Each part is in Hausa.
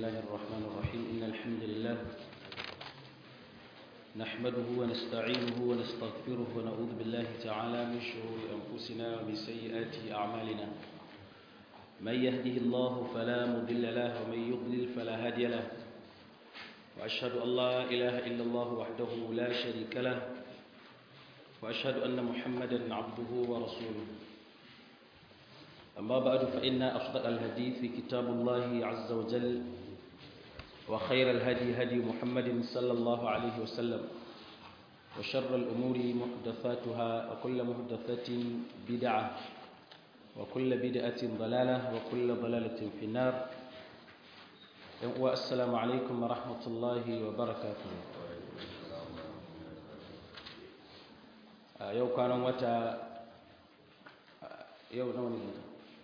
الله الرحمن الرحيم إن الحمد لله نحمده ونستعينه ونستغفره ونعوذ بالله تعالى من شرور أنفسنا ومن سيئات أعمالنا من يهده الله فلا مضل له ومن يضلل فلا هادي له وأشهد أن لا إله إلا الله وحده لا شريك له وأشهد أن محمدا عبده ورسوله أما بعد فإن أصدق الحديث في كتاب الله عز وجل وخير الهدي هدي محمد صلى الله عليه وسلم وشر الأمور محدثاتها وكل محدثة بدعة وكل بدعة ضلالة وكل ضلالة في النار والسلام عليكم ورحمة الله وبركاته yau kwanan wata yau nawa ne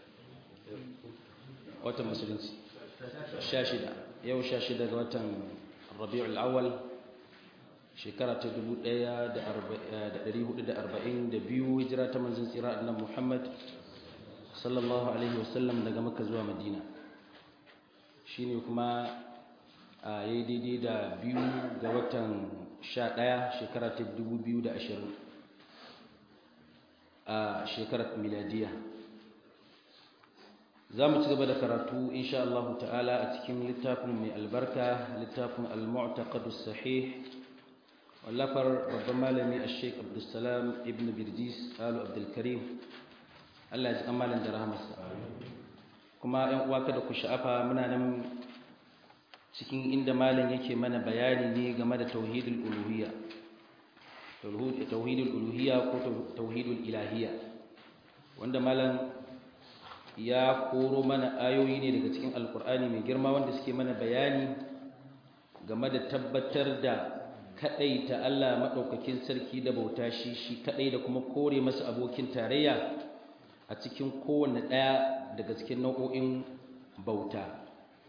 watan musulunci sha shida yau sha shida ga watan rabi'ul awwal shekara ta 1442 hijira ta manzon tsira annabi Muhammad sallallahu alaihi wasallam daga Makka zuwa Madina shine kuma a yayi daidai da biyu ga watan 11 shekara ta 2020 a shekarar miladiya za mu ci gaba da karatu insha Allah ta'ala a cikin littafin mai albarka littafin al-mu'taqad sahih wallafar babban malami al-sheikh abdulsalam ibn birjis alu abdulkarim Allah ya ji malam da rahmarsa kuma yan uwa kada ku sha'afa muna nan cikin inda malam yake mana bayani ne game da tauhidul uluhiyya tauhidul uluhiyya ko tauhidul ilahiyya wanda malam ya koro mana ayoyi ne daga cikin alkur'ani mai girma wanda suke mana bayani game da tabbatar da kadai ta Allah madaukakin sarki da bauta shi shi kadai da kuma kore masa abokin tarayya a cikin kowanne daya daga cikin nau'o'in bauta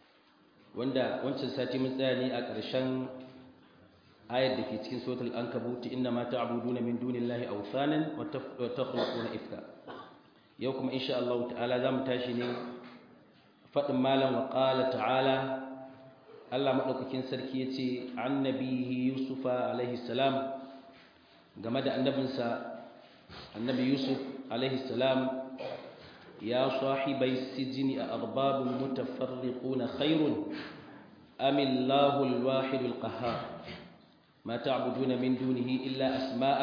wanda wancan sati mun tsaya ne a ƙarshen ayar da ke cikin suratul ankabut inna ma ta'buduna min dunillahi awthanan wa takhluquna ifka yau kuma insha Allah ta'ala zamu tashi ne fadin malam wa qala ta'ala Allah madaukakin sarki yace annabihi yusufa alaihi salam game da annabinsa annabi yusuf alaihi salam ya sahibai sijini a arbabun mutafarriquna khairun amillahu alwahidul qahhar ما تعبدون من دونه إلا أسماء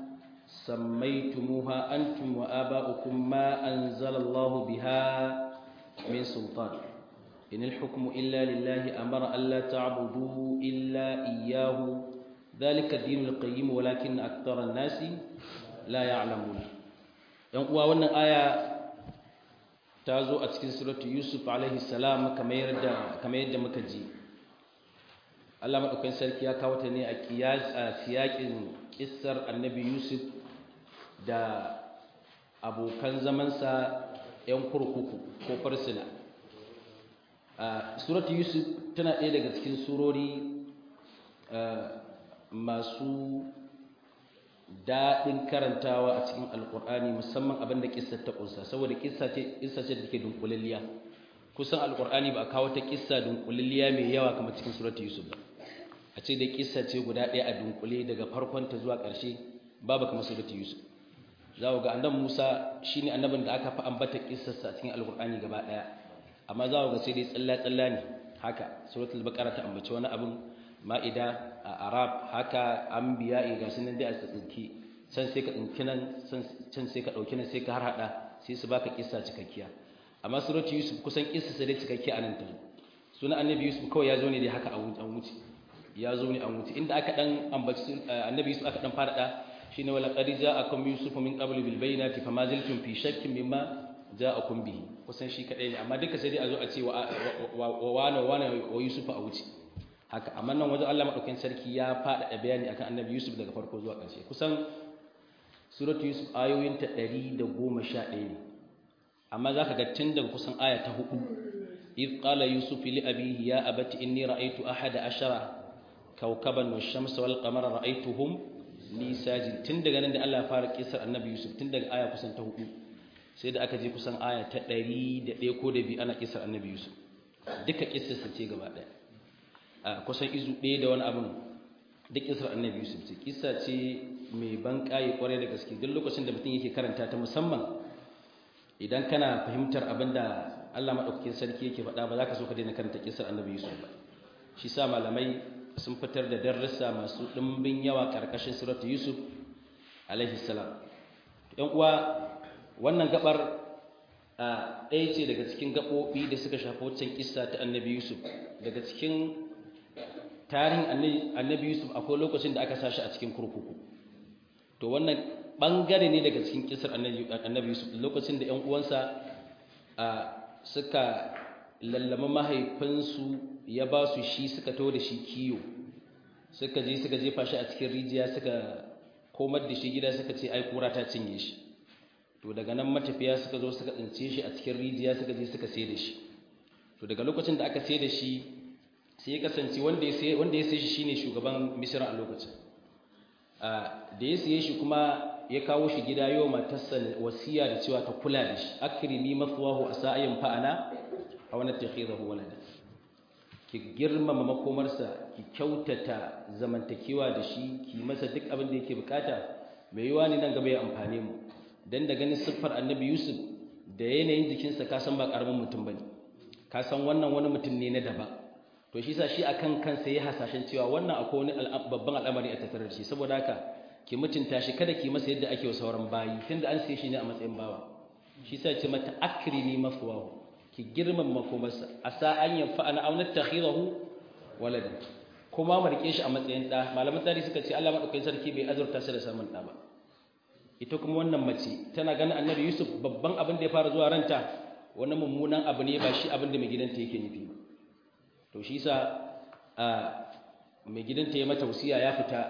سميتموها أنتم وآباؤكم ما أنزل الله بها من سلطان إن الحكم إلا لله أمر ألا تعبدوا إلا إياه ذلك الدين القيم ولكن أكثر الناس لا يعلمون ينقوى وانا آية تازو أتكين سورة يوسف عليه السلام كما يرد كما يرد مكجي Allah maɗaukakin sarki ya kawo ta ne a siyaƙin ƙissar annabi Yusuf da abokan zamansa 'yan kurkuku ko farsuna. Suratu Yusuf tana ɗaya daga cikin surori masu daɗin karantawa a cikin alƙur'ani musamman abin da ƙissar ta ƙunsa saboda ƙissa ce da take dunkulalliya kusan alƙur'ani ba a kawo ta ƙissa dunkulalliya mai yawa kamar cikin suratu Yusuf ba. a ce da kissa ce guda ɗaya a dunkule daga farkonta zuwa ƙarshe babu kamar suratu yusuf za ku ga annabi musa shine annabin da aka fi ambata kissarsa a cikin alkur'ani gaba ɗaya amma za ku ga sai dai tsalla tsalla ne haka suratul baqara ta ambaci wani abin ma'ida a arab haka anbiya ga sunan dai a tsinki can sai ka tsinki nan can sai ka ɗauki nan sai ka har haɗa sai su baka kissa cikakkiya amma suratu yusuf kusan kissa sai dai cikakkiya anan ta sunan annabi yusuf kawai ya zo ne dai haka a wuce ya zo ne an wuce inda aka dan ambaci annabi Yusuf aka dan fara da shine wala qad ja'akum yusuf min qabl bil bayinati fama zaltum fi shakkin mimma ja'akum bihi kusan shi kadai ne amma duka sai dai a zo a ce wa wana wana wa yusuf a wuce haka amma nan wajen Allah madaukakin sarki ya fada da bayani akan annabi yusuf daga farko zuwa ƙarshe kusan suratu yusuf ayoyin ta 111 ne amma zaka ga tun daga kusan aya ta 4 إذ قال يوسف لأبيه يا أبت إني رأيت أحد عشر كوكبا والشمس والقمر رأيتهم li sajid tun daga nan da Allah ya fara kisar annabi Yusuf tun daga aya kusan ta hudu sai da aka je kusan aya ta ɗari da ɗaya ko da biyu ana kisar annabi Yusuf duka kissarsa ce gaba ɗaya a kusan izu ɗaya da wani abin duk kissar annabi yusuf ce kissa ce mai ban ƙaye ƙwarai da gaske duk lokacin da mutum yake karanta ta musamman idan kana fahimtar abin da Allah maɗaukakin sarki yake faɗa ba za ka so ka daina karanta kissar annabi yusuf ba shi sa malamai sun fitar da darussa masu ɗimbin yawa ƙarƙashin suratu yusuf alaihi salam ‘yan uwa wannan gabar a ɗaya ce daga cikin gaɓoɓi da suka shafi waccan kissa ta annabi yusuf daga cikin tarihin annabi yusuf akwai lokacin da aka sashi a cikin kurkuku to wannan ɓangare ne daga cikin kissar annabi yusuf lokacin da ‘yan uwansa suka lallama mahaifinsu ya ba su shi suka to da shi kiyo suka je suka jefa shi a cikin rijiya suka komar da shi gida suka ce ai kura ta cinye shi to daga nan matafiya suka zo suka tsince shi a cikin rijiya suka je suka sai da shi to daga lokacin da aka sai da shi sai ya kasance wanda ya sai wanda ya sai shi shine shugaban misra a lokacin da ya siye shi kuma ya kawo shi gida yau matarsa wasiya da cewa ta kula da shi akrimi maswahu asa'in fa'ana a wani takhidahu walada ki girmama makomarsa ki kyautata zamantakewa da shi ki masa duk abin da yake bukata mai yiwa ne nan gaba ya amfane mu dan da ganin siffar annabi yusuf da yanayin jikinsa ka san ba karamin mutum bane ka san wannan wani mutum ne na daba to shi sa shi akan kansa ya hasashen cewa wannan akwai wani babban al'amari a tattare da shi saboda haka ki mutunta shi kada ki masa yadda ake wa sauran bayi tunda an sai shi ne a matsayin bawa shi sa ce mata akrimi mafwahu ki girmama makomarsa asa an yanfa ana auna takhidahu waladan kuma mu rike shi a matsayin da malaman tarihi suka ce Allah madaukakin sarki bai azurta shi da samun da ba ita kuma wannan mace tana ganin annabi Yusuf babban abin da ya fara zuwa ranta wani mummunan abu ne ba shi abin da mai gidanta yake nufi ba to shi yasa a mai gidanta ya mata wasiya ya fita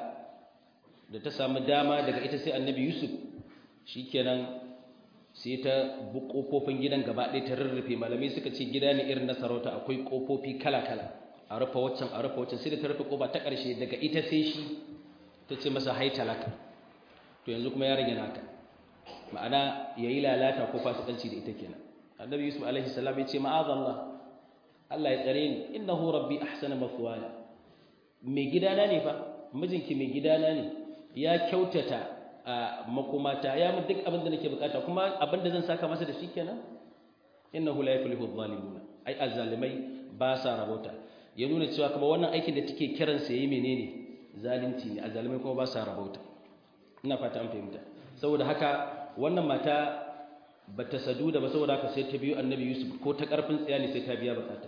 da ta samu dama daga ita sai annabi Yusuf shikenan sai ta bu ƙofofin gidan gaba ɗaya ta rarrafe malamai suka ce gida ne irin na sarauta akwai ƙofofi kala-kala a rufe waccan a rufe waccan sai da ta rufe ƙofa ta ƙarshe daga ita sai shi ta ce masa hai talaka to yanzu kuma ya rage naka ma'ana ya yi lalata ko fasikanci da ita kenan annabi yusuf alaihi salam ya ce ma'azallah Allah ya tsare ni innahu rabbi ahsana mathwaya mai gidana ne fa mijinki mai gidana ne ya kyautata a makomata ya mu duk abin da nake bukata kuma abin da zan saka masa da shi kenan innahu la yuflihu adh-dhalimun ai azzalimai ba sa rabota ya nuna cewa kuma wannan aikin da take kiran sa yayi menene zalunci ne azzalimai kuma ba sa rabota ina fata an fahimta saboda haka wannan mata bata sadu da ba saboda haka sai ta biyo annabi yusuf ko ta karfin tsaya ne sai ta biya bukata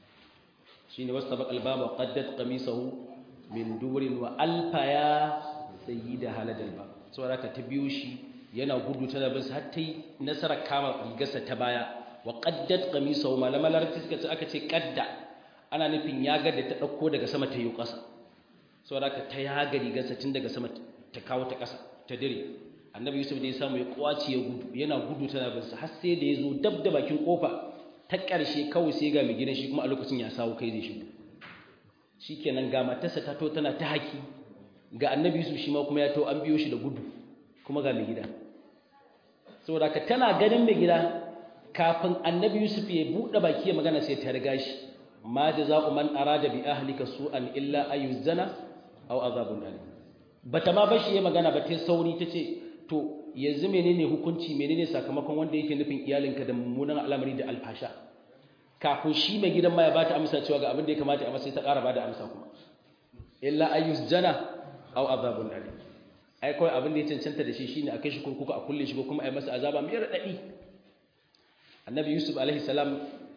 shine wastabaq al-baba qaddat qamisahu min durin wa alfaya sayyida haladal bab saboda ta biyo shi yana gudu tana bin har ta yi nasarar kama rigarsa ta baya wa qaddat qamisahu malama larabci suka ce aka ce qadda ana nufin yaga da ta dauko daga sama ta yi ƙasa saboda ta yaga rigarsa tun daga sama ta kawo ta ƙasa ta dire annabi yusuf da ya samu ya kwaci ya gudu yana gudu tana bin har sai da ya zo dab da bakin kofa ta ƙarshe kawai sai ga mai gidan shi kuma a lokacin ya sawo kai zai shigo shikenan ga matarsa ta to tana ta haki ga annabi yusuf shi ma kuma ya to an biyo shi da gudu kuma ga mai gida saboda ka tana ganin mai gida kafin annabi yusuf ya buɗe baki ya magana sai ta riga shi ma jaza'u man arada bi ahlika su'an illa ayuzana aw azabun alim bata ma bashi ya magana ba ta sauri tace to yanzu menene hukunci menene sakamakon wanda yake nufin iyalinka da mummunan al'amari da alfasha kafin shi mai gidan ma ya bata amsa cewa ga abin da ya kamata a masa sai ta ƙara bada amsa kuma illa ayuzana aw azabun alim ai kawai abin da ya cancanta da shi shine a kai shi kurkuku a kulle shi ko kuma a yi masa azaba mai radadi annabi yusuf alaihi salam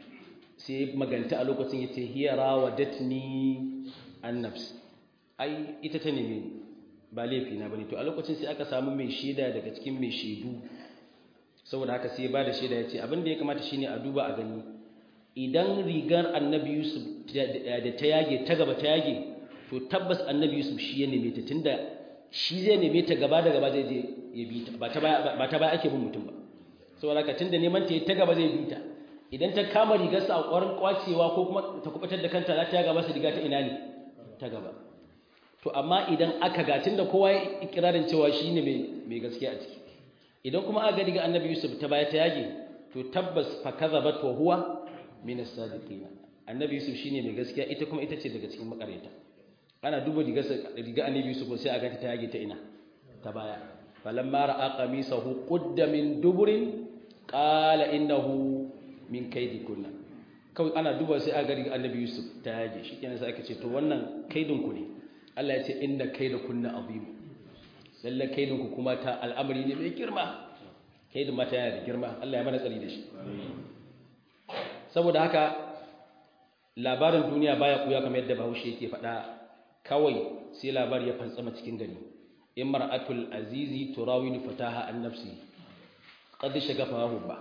sai maganta a lokacin yace hiya rawadatni an nafs ai ita ta neme ba laifi na bane to a lokacin sai aka samu mai shaida daga cikin mai shaidu saboda haka sai ba da shaida yace abin da ya kamata shine a duba a gani idan rigar annabi yusuf da ta yage ta gaba ta yage to tabbas annabi yusuf shi ya neme ta tunda shi zai neme ta gaba da gaba zai je ya bi ta ba ta baya ake bin mutum ba saboda haka tunda neman ta ta gaba zai bi ta idan ta kama rigarsa a ƙwarin kwacewa ko kuma ta kubatar da kanta za ta yaga masa riga ta ina ne ta gaba to amma idan aka ga tunda kowa ya ikirarin cewa shi ne mai gaskiya a ciki idan kuma aka riga annabi yusuf ta baya ta yage to tabbas fa kazabat wa huwa min as-sadiqin annabi yusuf shine mai gaskiya ita kuma ita ce daga cikin makareta ana duba riga annabi yusuf sai a ganta ta yage ta ina ta baya falamma ra'a qamisahu qudda min duburin qala innahu min kaydikunna kawai ana duba sai a ga riga annabi yusuf ta yage shi kenan sai aka ce to wannan kaidin ku ne Allah ya ce inna kaidakunna azim lalle kaidin ku kuma ta al'amari ne mai girma kaidin mata yana da girma Allah ya mana tsari da shi saboda haka labarin duniya baya kuya kamar yadda Bahaushe yake faɗa kawai sai labari ya fantsama cikin gari imra'atul azizi turawidu fataha an nafsi qad shagafa hubba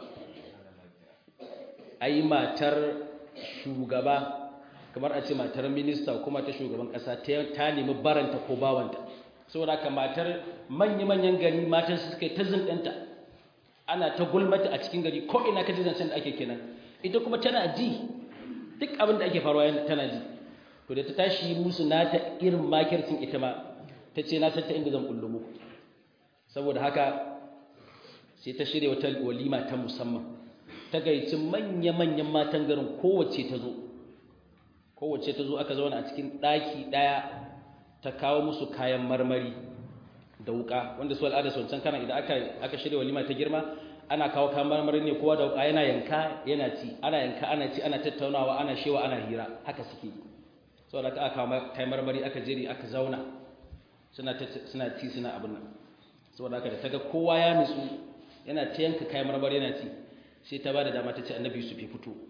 ai matar shugaba kamar a ce matar minista kuma ta shugaban kasa ta nemi baranta ko bawanta saboda haka matar manya-manyan gari matar su suka ta zindanta ana ta gulmata a cikin gari ko ina ka ji zancen da ake kenan ita kuma tana ji duk abin da ake faruwa tana ji to da ta tashi musu nata irin makircin ita ma ta ce na santa inda zan kullu muku saboda haka sai ta shirya wata walima ta musamman ta gaici manya-manyan matan garin kowace ta zo kowace ta zo aka zauna a cikin ɗaki ɗaya ta kawo musu kayan marmari da wuka wanda su al'ada su wancan kana idan aka shirya walima ta girma ana kawo kayan marmari ne kowa da wuka yana yanka yana ci ana yanka ana ci ana tattaunawa ana shewa ana hira haka suke yi saboda aka kawo kayan marmari aka jeri aka zauna suna suna ci suna abin nan saboda haka da ta ga kowa ya nutsu yana ta yanka kayan marmari yana ci sai ta ba da dama ta ce annabi yusuf ya fito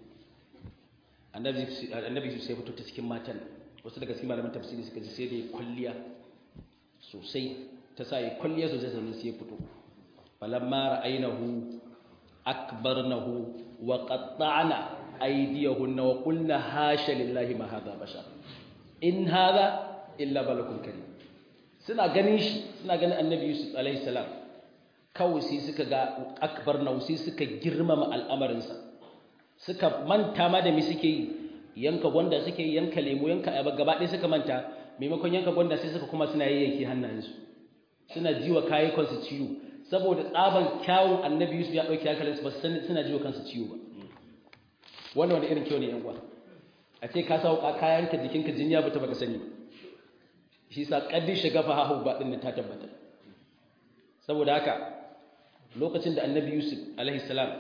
annabi yusuf sai fito ta cikin matan wasu daga cikin malaman tafsiri suka ji sai da ya kwalliya sosai ta sa ya kwalliya sosai sannan sai ya fito falamma ra'aynahu akbarnahu wa qatta'na aydiyahunna wa qulna hasha lillahi ma hadha bashar in hadha illa balakun karim suna ganin shi suna ganin annabi yusuf alaihi salam kawai sai suka ga akbar nausi suka girmama al'amarinsa suka manta ma da mi suke yi yanka gwanda suke yi yanka lemu yanka ayaba gaba ɗaya suka manta maimakon yanka gwanda sai suka kuma suna yayyanki hannayensu suna jiwa kayukansu ciwo saboda tsaban kyawun annabi yusuf ya ɗauki hankalinsu ba suna jiwa kansu ciwo ba wannan wani irin kyau ne yan uwa a ce ka sa kayanka jikinka jinya ba ta baka sani shi sa kaddi shiga fa hahu ba din ta tabbata saboda haka lokacin da annabi yusuf alaihi salam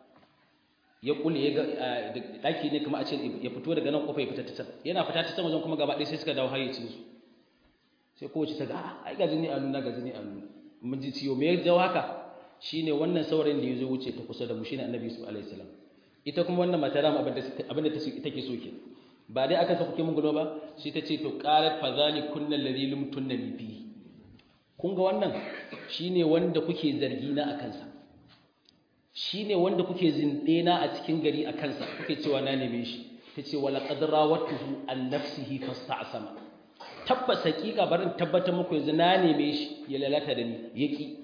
ya kulle ya ga daki ne kuma a ce ya fito daga nan kofa ya fita ta can yana fita ta can wajen kuma gaba ɗaya sai suka dawo hayyacin su sai kowace ta ga ai ga jini a nuna ga jini a nuna mun ji ciwo me ya jawo haka shine wannan saurayin da ya zo wuce ta kusa da mu shine annabi yusuf alaihi salam ita kuma wannan mata dama abin da take so ke ba dai aka sa kuke mun gulo ba shi ta ce to qalat fa zalikunna alladhi lumtunna fi kun ga wannan shine wanda kuke zargi na akan sa shine wanda kuke zinde na a cikin gari akan sa kuke cewa na neme shi tace wala qad rawatuhu an nafsihi fasta'sama tabbas hakika barin tabbatar muku yanzu na neme shi ya lalata da ni yaki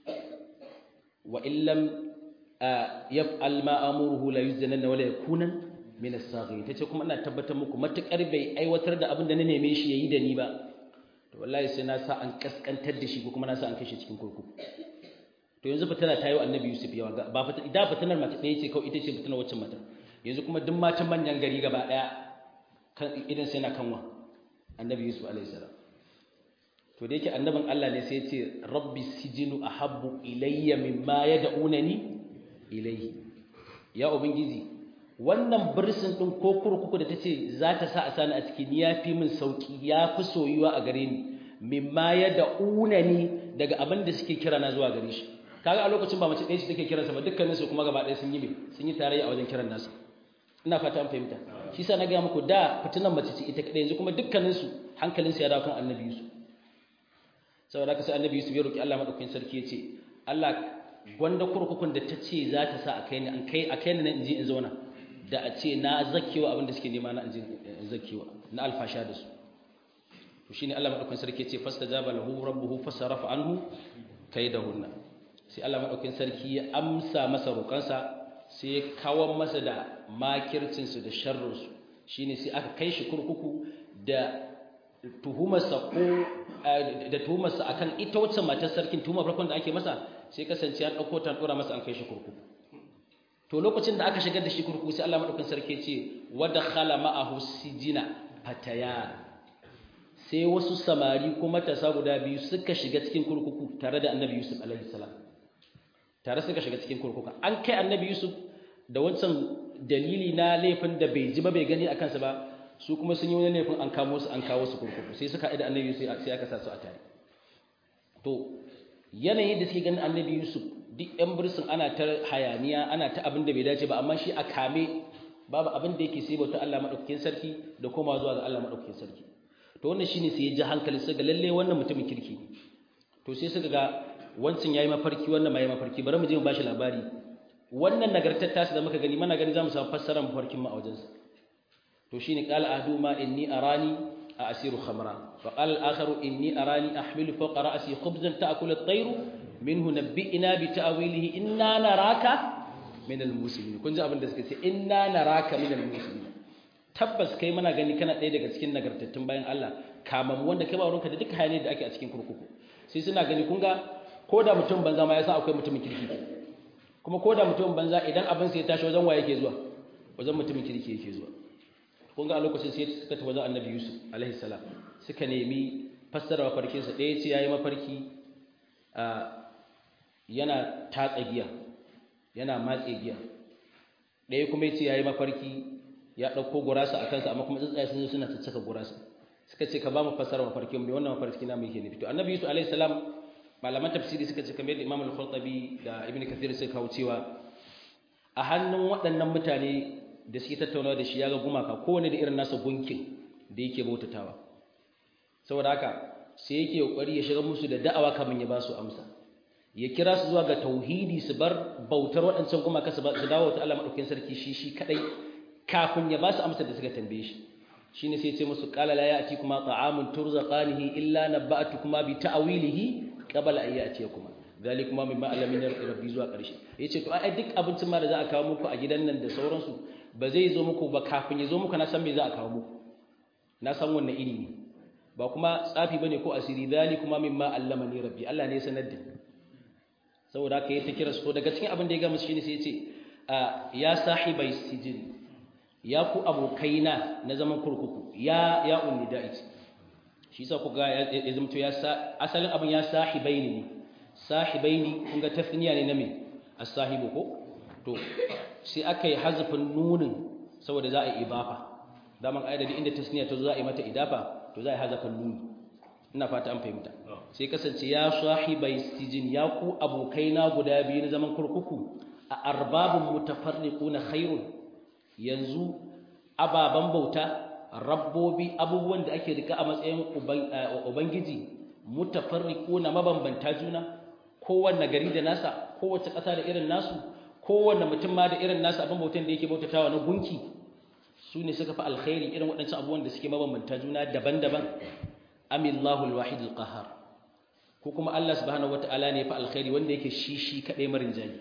wa illam yaf'al ma amuruhu la yuzanna wala yakunan min as-saghirin tace kuma ina tabbatar muku matukar bai aiwatar da abin da na neme shi yayi da ni ba to wallahi sai na sa an kaskantar da shi ko kuma na sa an kashe cikin kurkuku to yanzu fitana ta yi wa annabi yusuf yawa ba fitana idan fitanar mace ɗaya ce kawai ita ce fitanar waccan mata yanzu kuma duk matan manyan gari gaba ɗaya kan idan sai na kanwa annabi yusuf alaihi salam to da yake annabin Allah ne sai ya ce rabbi sijinu ahabbu ilayya mimma yad'unani ilayhi ya ubangiji wannan birsin din ko kurkuku da tace za ta sa a sani a cikin yafi min sauki yafi soyuwa a gare ni mimma yad'unani daga abin da suke kira na zuwa gare shi kaga a lokacin ba mace ɗaya ce take kiransa ba dukkanin su kuma gaba ɗaya sun yi me sun yi tarayya a wajen kiran nasu ina fata an fahimta shi sa na ga muku da fitinan mace ce ita kadai yanzu kuma dukkanin su hankalin su ya dawo kan annabi Yusuf saboda haka sai annabi Yusuf ya roki Allah madaukakin sarki ya ce Allah gwanda kurkukun da ta ce za ta sa a kai ni an kai a kai ni in je in zauna da a ce na zakkewa abin da suke nema na in je in zakkewa na alfasha da su to shine Allah madaukakin sarki ya ce fastajaba lahu rabbuhu fasarafa anhu kaidahunna sai Allah madaukakin sarki ya amsa masa roƙansa sai ya kawo masa da makircinsu da sharrinsu shi ne sai aka kai shi kurkuku da tuhumarsa ko da tuhumarsa akan ita wacce matar sarkin tuhumar farkon da ake masa sai kasance an ɗauko ta ɗora masa an kai shi kurkuku to lokacin da aka shigar da shi kurkuku sai Allah madaukakin sarki ce wa dakhala ma'ahu sijina fatayan sai wasu samari ko matasa guda biyu suka shiga cikin kurkuku tare da annabi yusuf alaihi salam tare suka shiga cikin kurkuku an kai annabi yusuf da wancan dalili na laifin da bai ji ba bai gani a kansa ba su kuma sun yi wani laifin an kamo su an kawo su kurkuku sai suka haɗu da annabi yusuf sai aka sa su a tare to yanayin da suke ganin annabi yusuf duk yan birsin ana ta hayaniya ana ta abin da bai dace ba amma shi a kame babu abin da yake sai bauta Allah madaukakin sarki da koma zuwa ga Allah madaukakin sarki to wannan shine sai ya ji hankali sai ga lalle wannan mutumin kirki ne to sai suka ga wancan yayi mafarki wannan mai mafarki bari mu je mu bashi labari wannan nagartar tasu da muka gani mana gani zamu samu fassarar mafarkin mu a wajensa to shine qala ahduma inni arani asiru khamra wa qala al-akharu inni arani ahmilu fawqa ra'si khubzan ta'kulu at-tayru minhu nabbi'ina bi ta'wilihi inna naraka min al-muslimin kun ji abin da suka ce inna naraka min al-muslimin tabbas kai muna gani kana ɗaya daga cikin nagartattun bayan Allah kamar wanda kai ba wurinka da duka hayaniyar da ake a cikin kurkuku sai suna gani kun ga ko da mutum banza ma ya san akwai mutumin kirki kuma ko da mutumin banza idan abin sai ya tashi wajen waye yake zuwa wajen mutumin kirki yake zuwa kun ga a lokacin sai suka tafi wajen annabi yusuf alaihi salam suka nemi fassara mafarkinsa ɗaya ce ya yi mafarki yana tatsa giya yana matse giya ɗaya kuma ya ce ya yi mafarki ya ɗauko gurasa a kansa amma kuma tsuntsaye sun zo suna caccaka gurasa suka ce ka ba mu fassara mafarkin mai wannan mafarki na mai ke nufi to annabi yusuf alaihi salam malaman tafsiri suka ce kamar da imam al-khurtabi da ibn kathir suka kawo cewa a hannun waɗannan mutane da suke tattaunawa da shi ya ga gumaka kowane da irin nasa gunkin da yake bautatawa saboda haka sai yake kokari ya shiga musu da da'awa kamar ya ba su amsa ya kira su zuwa ga tauhidi su bar bautar waɗancan gumaka su dawo ta Allah madaukakin sarki shi shi kadai kafin ya ba su amsa da suka tambaye shi shine sai ya ce musu qala la ya'ti kuma ta'amun turzaqanihi illa nabba'tukuma bi ta'wilihi qabla an ya'tiyakuma zalikuma mimma alamin rabbi zuwa ƙarshe yace to ai duk abincin ma da za a kawo muku a gidan nan da sauransu ba zai zo muku ba kafin ya zo muku na san me za a kawo muku na san wannan iri ne ba kuma tsafi bane ko asiri zalikuma mimma allamani rabbi Allah ne ya sanar da saboda haka yayi ta kira su daga cikin abin da ya ga musu shine sai yace ya sahibai sijin ya ku abokaina na zaman kurkuku ya ya unni da'it shi yasa ku ga ya zamto ya asalin abin ya sahibai ne sahibaini kun ga tafniya ne na me as-sahibu ko to sai aka yi hazafin nunin saboda za a yi ibafa daman ayar da inda tasniya ta zo za a yi mata idafa to za a yi hazafin nuni ina fata an fahimta sai kasance ya sahibai sijin ya ku abokaina guda biyu na zaman kurkuku a arbabun mutafarriquna khairun yanzu ababan bauta rabbobi abubuwan da ake rika a matsayin ubangiji mutafarriquna mabambanta juna kowanne gari da nasa kowace ƙasa da irin nasu kowanne mutum ma da irin nasa abin bautan da yake bautatawa na gunki su ne suka fi alkhairi irin waɗancan abubuwan da suke mabambanta juna daban-daban amillahu alwahid alqahar ko kuma Allah subhanahu wataala ne fa alkhairi wanda yake shi shi kadai marin jani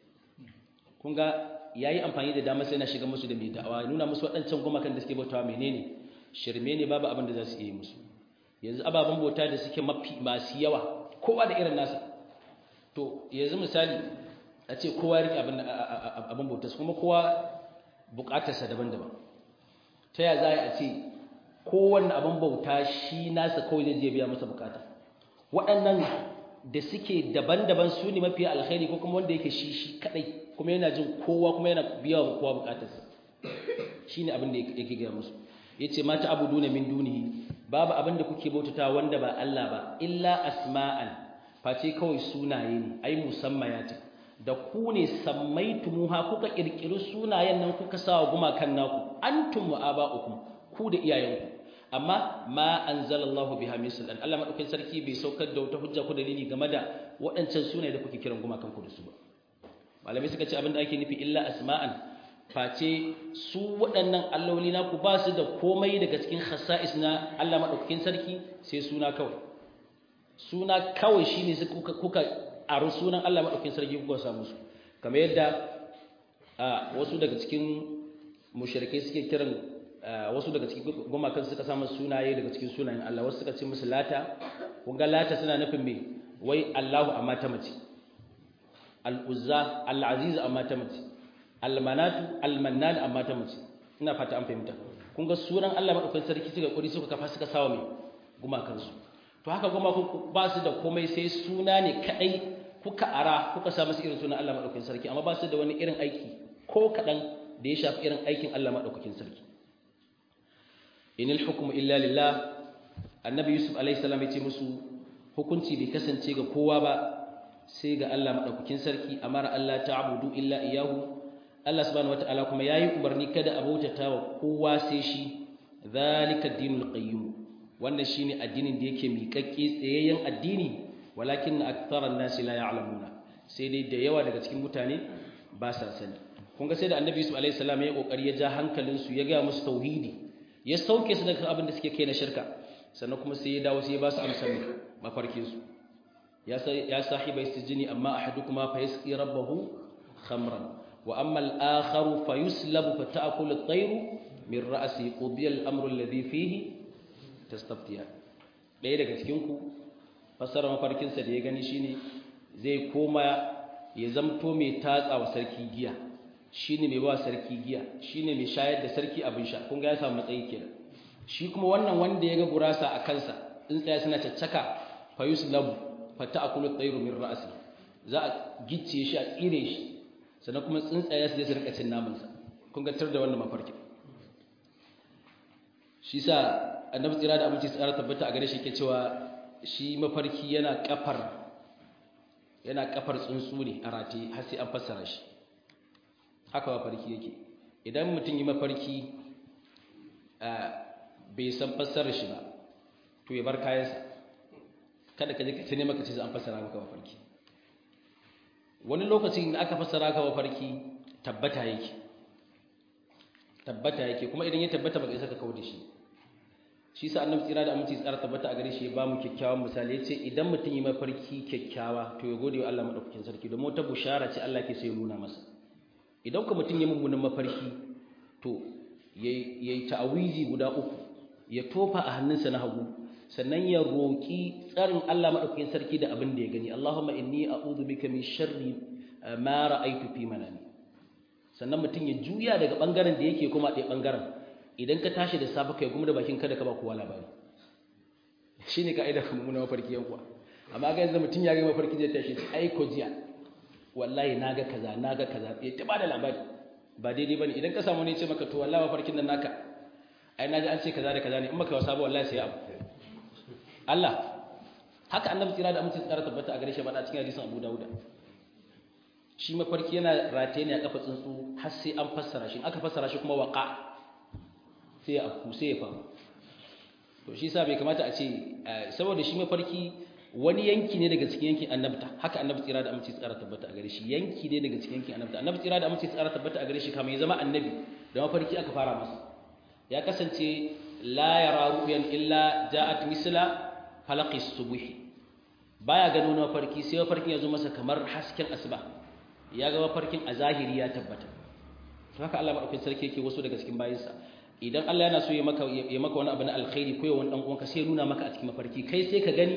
kun ga yayi amfani da dama sai na shiga musu da mai da'awa nuna musu waɗancan gumakan da suke bautawa menene shirme ne babu abin da za su yi musu yanzu ababen bauta da suke mafi masu yawa kowa da irin nasa to yanzu misali a ce kowa rike abin bauta kuma kowa bukatarsa daban-daban ta ya za a ce kowanne abin bauta shi nasa kawai zai je biya masa bukata waɗannan da suke daban-daban su ne mafi alkhairi ko kuma wanda yake shi shi kadai kuma yana jin kowa kuma yana biya wa kowa bukatarsa shi ne abin da yake gaya musu ya ce mata abu duna min dunihi babu abin da kuke bautata wanda ba Allah ba illa asma'an face kawai sunaye ne ai musammayati da ku ne sammaitumuha kuka kirkiri sunayen nan kuka sawa gumakan naku antum wa aba'ukum ku da iyayenku amma ma anzalallahu biha min sultan Allah madaukakin sarki bai saukar da wata hujja ko dalili game da waɗancan sunaye da kuke kiran gumakan ku da su ba malamai suka ce abin da ake nufi illa asma'an face su waɗannan alloli naku ba su da komai daga cikin khasa'is na Allah madaukakin sarki sai suna kawai suna kawai shine su kuka kuka aro sunan Allah madaukakin sarki kuka samu su kamar yadda wasu daga cikin mushrikai suke kiran wasu daga cikin gumakan suka samu sunaye daga cikin sunayen Allah wasu suka ce musu lata kun ga lata suna nufin me wai Allahu amma ta mace al-uzza al-aziz amma ta mace al-manatu al-mannan amma ta mace ina fata an fahimta kun ga sunan Allah madaukakin sarki suka kuri suka kafa suka sawa mai gumakansu to haka gumakan ba su da komai sai suna ne kadai kuka ara kuka sa musu irin sunan Allah madaukakin sarki amma ba su da wani irin aiki ko kadan da ya shafi irin aikin Allah madaukakin sarki inil hukmu illa lillah annabi yusuf alaihi salam ya ce musu hukunci bai kasance ga kowa ba sai ga Allah madaukakin sarki amara Allah ta'budu illa iyyahu Allah subhanahu wataala kuma yayi umarni kada a bautata wa kowa sai shi zalika dinul qayyim wannan shine addinin da yake miƙaƙƙe tsayayyen addini walakin aktharan nasi la ya'lamuna sai dai da yawa daga cikin mutane ba sa sani kun ga sai da annabi yusuf alaihi salam ya kokari ya ja hankalin su ya ga musu tauhidi ya sauke su daga abin da suke kai na shirka sannan kuma sai ya dawo sai ya ba su amsar mafarkin su ya ya sahiba istijini amma ahadukuma fa yasqi rabbahu khamran wa amma al-akharu fa yuslabu fa ta'kulu at-tayru min ra'si qudiya al-amru alladhi fihi tastaftiya ɗaya daga cikin ku fasara mafarkin sa da ya gani shine zai koma ya zamto mai tatsa wa sarki giya shine mai ba sarki giya shine mai shayar da sarki abin sha kun ga ya samu matsayi kenan shi kuma wannan wanda ya ga gurasa a kansa tsuntsaya suna caccaka fa yuslabu fa ta'kulu at-tayru min ra'si za a gicce shi a tsire shi sannan kuma tsuntsaya su je su rika cin naman sa kun ga tar da wannan mafarkin shi sa annabi tsira da aminci tsara tabbata a gare shi ke cewa shi mafarki yana kafar yana kafar tsuntsu ne a rataye har sai an fassara shi haka mafarki yake idan mutum yi mafarki bai san fassarar shi ba to ya bar kayansa kada ka je ka tane maka ce an fassara maka mafarki wani lokacin da aka fassara ka mafarki tabbata yake tabbata yake kuma idan ya tabbata baka isa ka kawo da shi shi sa annabi tsira da aminci tsara tabbata a gare shi ya ba mu kyakkyawan misali yace idan mutum yi mafarki kyakkyawa to ya gode wa Allah madaukakin sarki domin wata bushara ce Allah ke so ya nuna masa idan ka mutum ya mummunan mafarki to yayi ta'awizi guda uku ya tofa a hannunsa na hagu sannan ya roki tsarin Allah madaukakin sarki da abin da ya gani Allahumma inni a'udhu bika min sharri ma ra'aytu fi manami sannan mutum ya juya daga bangaren da yake kuma ɗaya bangaren idan ka tashi da safe kai kuma da bakin kada ka ba kowa labari shine kaida kuma na mafarki yan kuwa amma ga yanzu mutum ya ga mafarki zai tashi ai ko jiya wallahi naga kaza naga kaza ya ta bada labari ba daidai bane idan ka samu ne ce maka to wallahi mafarkin nan naka ai naji an ce kaza da kaza ne in baka wasa ba wallahi sai abu Allah haka annabi tsira da amince tsara tabbata a gare shi ba da cikin hadisin Abu Dawud shi mafarki yana rataye ne a kafa tsuntsu har sai an fassara shi aka fassara shi kuma waqa sai a ku sai ya faru to shi sa bai kamata a ce saboda shi mafarki wani yanki ne daga cikin yankin annabta haka annabi tsira da amince tsara tabbata a gare shi yanki ne daga cikin yankin annabta annabi tsira da amince tsara tabbata a gare shi kamar ya zama annabi da mafarki aka fara masa ya kasance la yara ru'yan illa ja'at misla falaqi subhi baya gano na mafarki sai mafarkin ya zo masa kamar hasken asuba ya ga mafarkin a zahiri ya tabbata haka Allah madaukakin sarki yake wasu daga cikin bayinsa idan Allah yana so ya maka ya maka wani abu na alkhairi ko ya wani dan uwanka sai ya nuna maka a cikin mafarki kai sai ka gani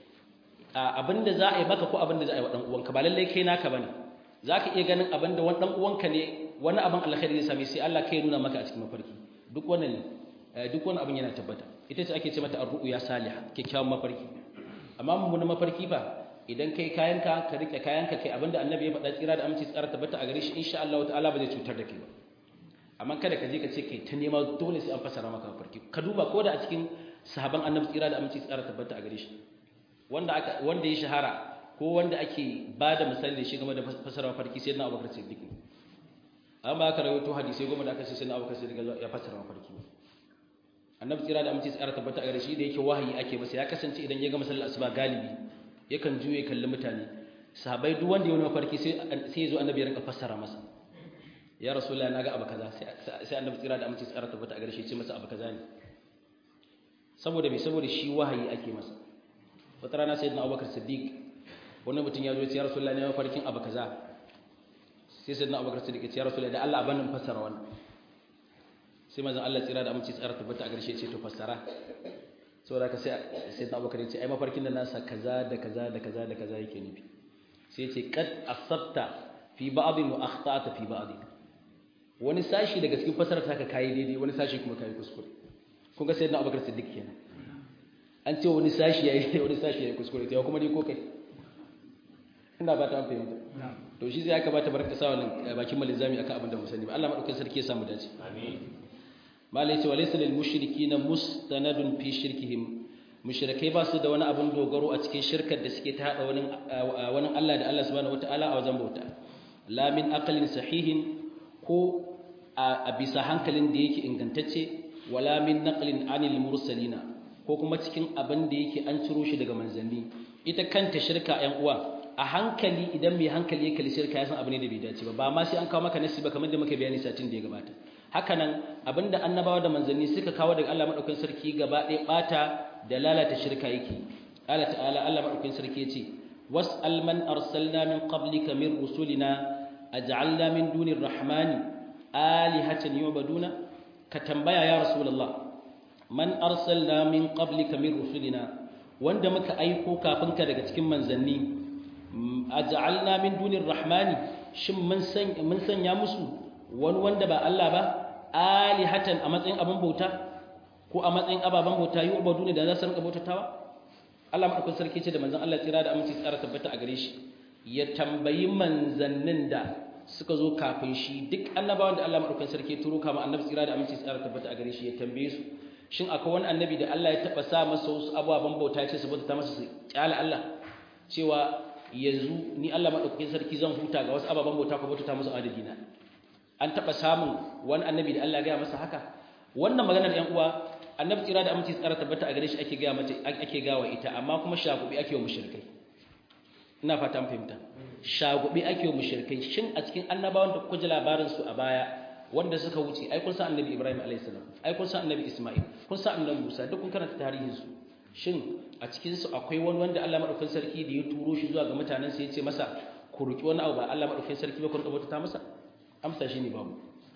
abinda za a yi maka ko abinda za a yi wa dan uwanka ba lalle kai naka bane zaka iya ganin abinda wani dan uwanka ne wani abin alkhairi zai same sai Allah kai ya nuna maka a cikin mafarki duk wannan ne duk wani abin yana tabbata ita ce ake ce mata ar-ru'ya salihah kyakkyawan mafarki amma mun mafarki fa idan kai kayanka ka rike kayanka kai abinda annabi ya faɗa tsira da aminci tsara tabbata a gare shi insha Allah ta'ala ba zai cutar da kai ba amma kada ka je ka ce kai ta nema dole sai an fasara maka mafarki ka duba ko da a cikin sahaban annabi tsira da aminci tsara tabbata a gare shi wanda aka wanda ya shahara ko wanda ake bada misali da shi game da fasara mafarki sai na Abubakar Siddiq amma aka rawaito hadisi goma da aka ce sai na Abubakar Siddiq ya fasara mafarki annabi tsira da aminci tsara tabbata a gare shi da yake wahayi ake masa ya kasance idan ya ga masallar asuba galibi yakan juye kalli mutane sahabbai duk wanda ya wani mafarki sai sai ya zo annabi ya rinka fassara masa ya rasulullahi naga abu kaza sai annabi tsira da aminci tsara tabbata a gare shi ya ce masa abu kaza ne saboda me saboda shi wahayi ake masa wata rana sayyidina abubakar siddiq wani mutum ya zo ya ce ya rasulullahi ne mafarkin abu kaza sai sayyidina abubakar siddiq ya ce ya rasulullahi da Allah abanin fassara wannan sai mazan Allah tsira da aminci tsara tabbata a garshe ce to fassara saboda ka sai sai da Abubakar ya ce ai mafarkin da nasa kaza da kaza da kaza da kaza yake nufi sai ya ce qad asabta fi ba'd wa akhta'ta fi ba'd wani sashi daga cikin fasarar ta ka kayi daidai wani sashi kuma kayi kuskure kun ga sayyidina Abubakar Siddiq kenan an ce wani sashi yayi wani sashi yayi kuskure to kuma dai ko kai ina ba ta fahimta to shi sai aka bata barka sa wannan bakin malizami akan abin da mu sani ba Allah madaukakin sarki ya samu dace amin malai ce walaysa lil mushrikeena mustanadun fi shirkihim mushrikai ba su da wani abin dogaro a cikin shirkar da suke ta hada wani wani Allah da Allah subhanahu wataala a wajen bauta la min aqlin sahihin ko a bisa hankalin da yake ingantacce wala min naqlin anil mursalina ko kuma cikin abin da yake an ciro shi daga manzanni ita kanta shirka 'yan uwa a hankali idan mai hankali ya kalli shirka ya san abu ne da bai dace ba ba ma sai an kawo maka nasi ba kamar da muka bayani satin da ya gabata hakanan abinda annabawa da manzanni suka kawo daga Allah madaukakin sarki gaba ɗaya bata da lalata shirka yake Allah ta'ala Allah madaukakin sarki yace was'al man arsalna min qablika min rusulina aj'alna min dunir rahmani alihatan yu'baduna ka tambaya ya rasulullah man arsalna min qablika min rusulina wanda muka aiko kafin ka daga cikin manzanni aj'alna min dunir rahmani shin mun san mun sanya musu wani wanda ba Allah ba alihatan a matsayin abin bauta ko a matsayin ababen bauta yi ubadu ne da za su rinka bautatawa Allah madaukakin sarki ce da manzon Allah tsira da aminci tsara tabbata a gare shi ya tambayi manzannin da suka zo kafin shi duk annabawan da Allah madaukakin sarki turo kama annabi tsira da aminci tsara tabbata a gare shi ya tambaye su shin akwai wani annabi da Allah ya taba sa masa wasu ababen bauta ya ce su bauta masa su kyala Allah cewa yanzu ni Allah madaukakin sarki zan huta ga wasu ababen bauta ko bauta musu adadi na an taba samun wani annabi da Allah ya gaya masa haka wannan maganar ƴan uwa annabi tsira da aminci tsara tabbata a gare shi ake gaya mata ake gawa ita amma kuma shagubi ake wa mushrikai ina fata mun fahimta shagubi ake wa mushrikai shin a cikin annabawan da kuka ji labarin su a baya wanda suka wuce ai kun san annabi Ibrahim alayhis salam ai kun san annabi Isma'il kun san annabi Musa duk kun karanta tarihin su shin a cikin su akwai wani wanda Allah madaukakin sarki da ya turo shi zuwa ga mutanen sa yace masa ku ruki wani abu ba Allah madaukakin sarki ba ku rubuta ta masa amsa shine babu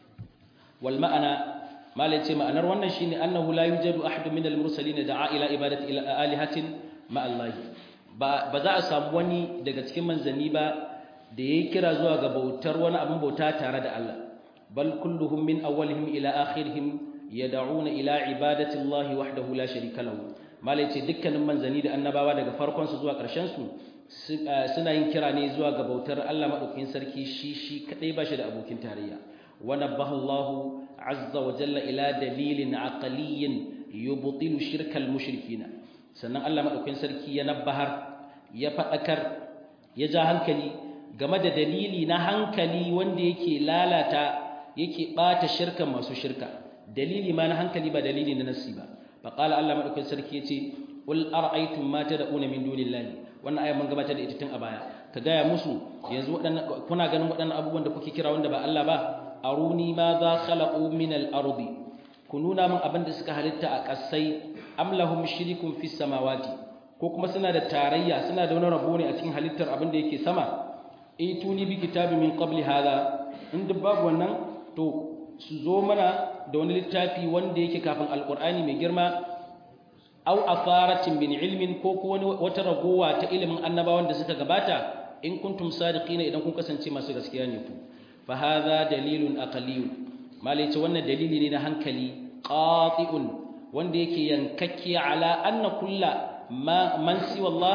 wal ma'ana malai ce ma'anar wannan shine annahu la yujadu ahadun minal mursalin da'a ila ibadati ila alihatin ma Allah ba ba za a samu wani daga cikin manzanni ba da yayi kira zuwa ga bautar wani abin bauta tare da Allah bal kulluhum min awwalihim ila akhirihim yad'una ila ibadati Allah wahdahu la sharika lahu malai ce dukkanin manzanni da annabawa daga farkon su zuwa ƙarshen su suna yin kira ne zuwa ga bautar Allah madaukakin sarki shi shi kadai ba shi da abokin tarayya wa nabbaha Allah azza wa jalla ila dalilin aqliyyin yubtilu shirkal mushrikina sannan Allah madaukakin sarki ya nabbahar ya fadakar ya ja hankali game da dalili na hankali wanda yake lalata yake bata shirkan masu shirka dalili ma na hankali ba dalili na nasi ba faqala Allah madaukakin sarki yace qul ara'aytum ma tad'una min dunillahi wannan ayat mun gabatar da ita tun a baya ka gaya musu yanzu waɗannan kuna ganin waɗannan abubuwan da kuke kira wanda ba Allah ba aruni ma za khalaqu min al-ardi ku nuna min abin da suka halitta a ƙasai am lahum shirikun fis samawati ko kuma suna da tarayya suna da wani rabo ne a cikin halittar abin da yake sama ituni bi kitabi min qabli hada in duk babu wannan to su zo mana da wani littafi wanda yake kafin alqur'ani mai girma aw afaratin min ilmin ko ko wani wata ragowa ta ilimin annabawan da suka gabata in kuntum sadiqina idan kun kasance masu gaskiya ne ku fa hadha dalilun aqliyun malai ce wannan dalili ne na hankali qati'un wanda yake yankakke ala anna kulla ma man siwa Allah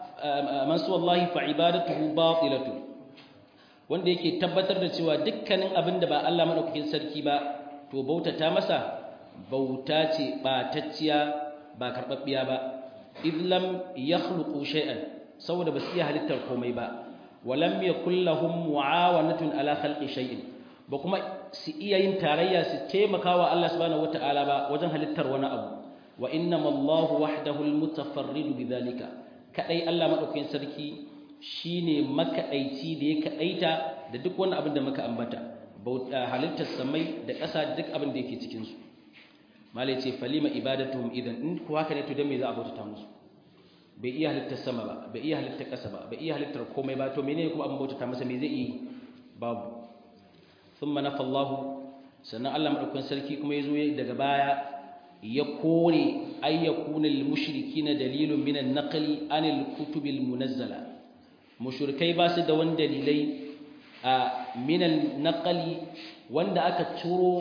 man siwa Allah fa ibadatuhu batilatu wanda yake tabbatar da cewa dukkanin abin da ba Allah madaukakin sarki ba to bautata masa bauta ce batacciya ba karbabbiya ba idlam yakhluqu shay'an saboda ba su iya halittar komai ba walam yakul lahum muawanatun ala khalqi shay'in ba kuma su iya yin tarayya su taimakawa Allah subhanahu wataala ba wajen halittar wani abu wa innamallahu wahdahu almutafarridu bidhalika kadai Allah madaukakin sarki shine makadaici da ya kadaita da duk wani abin da muka ambata halittar samai da ƙasa duk abin da yake cikin su malai ce falima ibadatuhum idan in ku haka ne to dan me za a bautata musu bai iya halittar sama ba bai iya halittar ƙasa ba bai iya halittar komai ba to menene kuma abin bautata masa me zai yi babu thumma nafa Allah sannan Allah madaukakin sarki kuma yazo daga baya ya kore ayyakuna lil mushrikina dalilun min an-naqli anil kutubil munazzala mushrikai ba su da wani dalilai min al-naqli wanda aka ciro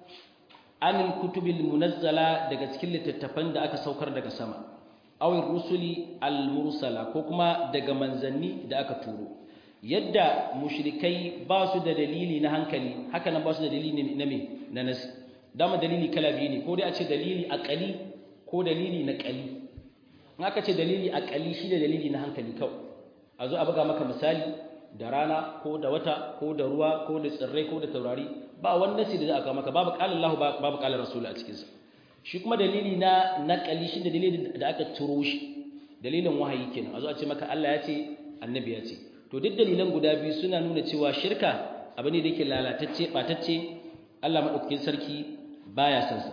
anil kutubil munazzala daga cikin littattafan da aka saukar daga sama awin rusuli al-mursala ko kuma daga manzanni da aka turo yadda mushrikai ba su da dalili na hankali haka nan ba su da dalili na me na nasi dama dalili kala biyu ne ko dai a ce dalili aqali ko dalili na qali in aka ce dalili aqali shi da dalili na hankali kawai a zo a buga maka misali da rana ko da wata ko da ruwa ko da tsirrai ko da taurari ba wani nasi da za a kawo maka babu qala Allah babu qala Rasul a cikin sa shi kuma dalili na naqali shi da dalilin da aka turo shi dalilin wahayi kenan a zo a ce maka Allah ya ce annabi ya ce to duk dalilan guda biyu suna nuna cewa shirka abu ne da yake lalatacce batacce Allah madaukakin sarki baya son sa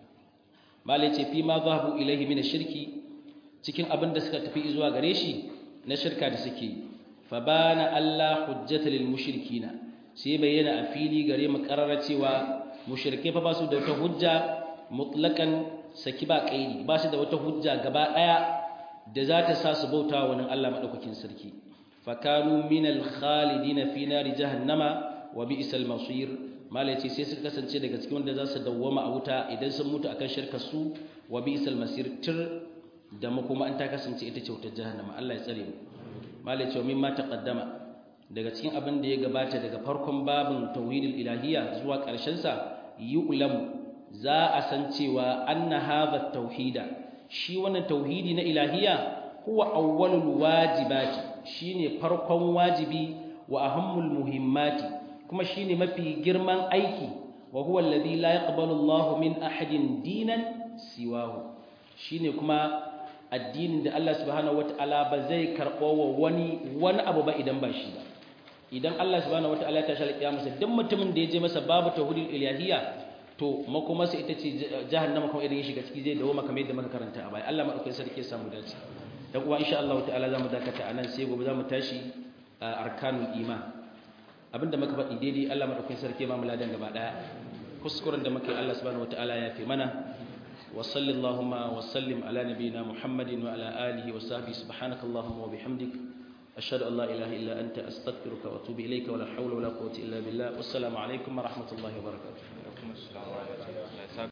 malai ce fi ma zahabu ilaihi min shirki cikin abin da suka tafi zuwa gare shi na shirka da suke fa bana Allah hujjata lil mushrikina sai bayyana a fili gare mu karara cewa mushrike fa ba su da wata hujja mutlaqan saki ba kaidi ba su da wata hujja gaba daya da za ta sa su bauta wa wani Allah madaukakin sarki fakanu minal khalidina fi nari jahannama wa bi'sal masir malaci sai suka kasance daga cikin wanda za su dawwama a wuta idan sun mutu akan shirka su wa bi'sal masir tir da makoma an ta kasance ita ce wutar jahannama Allah ya tsare mu malaci wa mimma taqaddama daga cikin abin da ya gabata daga farkon babin tauhidul ilahiyya zuwa ƙarshen sa yu'lamu za a san cewa anna hadha tauhida shi wannan tauhidi na ilahiyya huwa awwalul wajibati shine farkon wajibi wa ahammul muhimmati kuma shine mafi girman aiki wa huwa alladhi la yaqbalu Allahu min ahadin dinan siwahu shine kuma addinin da Allah subhanahu wataala ba zai karbo wa wani wani abu ba idan ba shi ba idan Allah subhanahu wataala ya tashi alƙiyama duk mutumin da ya je masa babu tauhidul ilahiyya to makomarsa ita ce jahannama kuma idan ya shiga ciki zai dawo maka mai da muka karanta a baya Allah madaukakin sarki ya samu dace dan uwa insha Allah ta'ala zamu dakata anan sai gobe zamu tashi arkanul iman abinda muka faɗi daidai Allah madaukakin sarki ya mamu ladan gaba daya kuskuren da muka yi Allah subhanahu wataala ya fi mana wa sallallahu wa sallim ala nabiyyina Muhammadin wa ala alihi wa sahbihi subhanakallahumma wa bihamdik ashhadu an la ilaha illa anta astaghfiruka wa atubu ilayka wa la hawla wa la quwwata illa billah wassalamu alaikum wa rahmatullahi wa barakatuh